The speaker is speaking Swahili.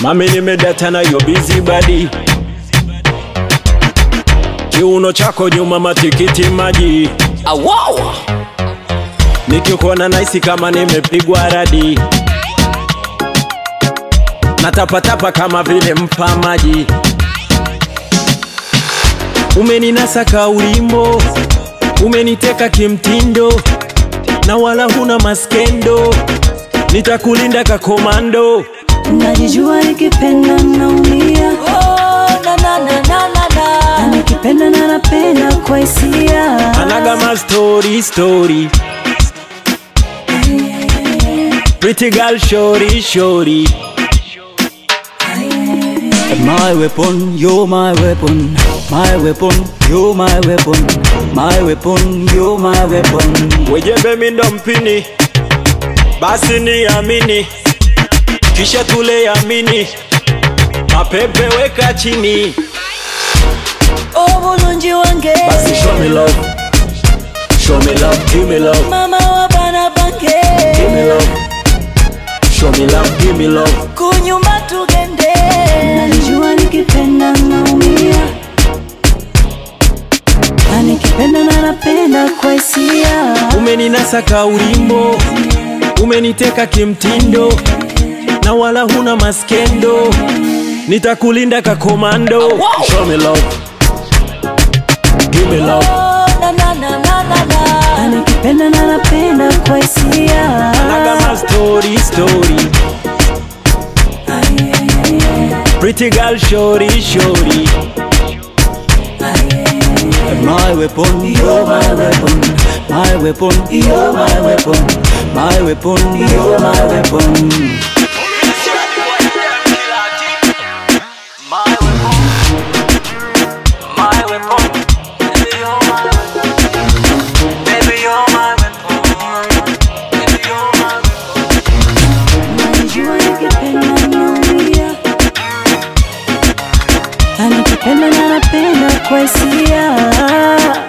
Mami nimedata na yo busy body Kiuno chako nyuma matikiti maji Awawa Nikikuona naisi kama nimepigwa radi Natapatapa kama vile mpa maji Umeninasa kaulimbo Umeniteka kimtindo Na wala huna maskendo Nitakulinda kakomando najijua nikipenda naumia Oh na na na na na na na nikipenda na napenda kwa hisia Anaga ma story story Pretty girl shorty shorty My weapon, you're my weapon. My weapon, you're my weapon. My weapon, you're my weapon. Wejembe mindo mpini Basi ni amini Kisha tule yamini Mapepe weka chini Obulungi wange Basi show me love Show me love, give me love Mama wa bana bange Give me love Show me love, give me love Kunyumba tugende najijua nikipenda naumia na nikipenda na napenda kwa hisia Umeninasa kaulimbo Umeniteka kimtindo Na wala huna maskendo Nitakulinda kakomando Show me love Give me love Oh na na na na na na na nikipenda na napenda kwa hisia Anaga ma story story Pretty girl shorty shorty My weapon, you're my weapon. My weapon, you're my weapon. My weapon, you're my weapon. najijua nikipenda naumia na nikipenda na napenda kwa hisia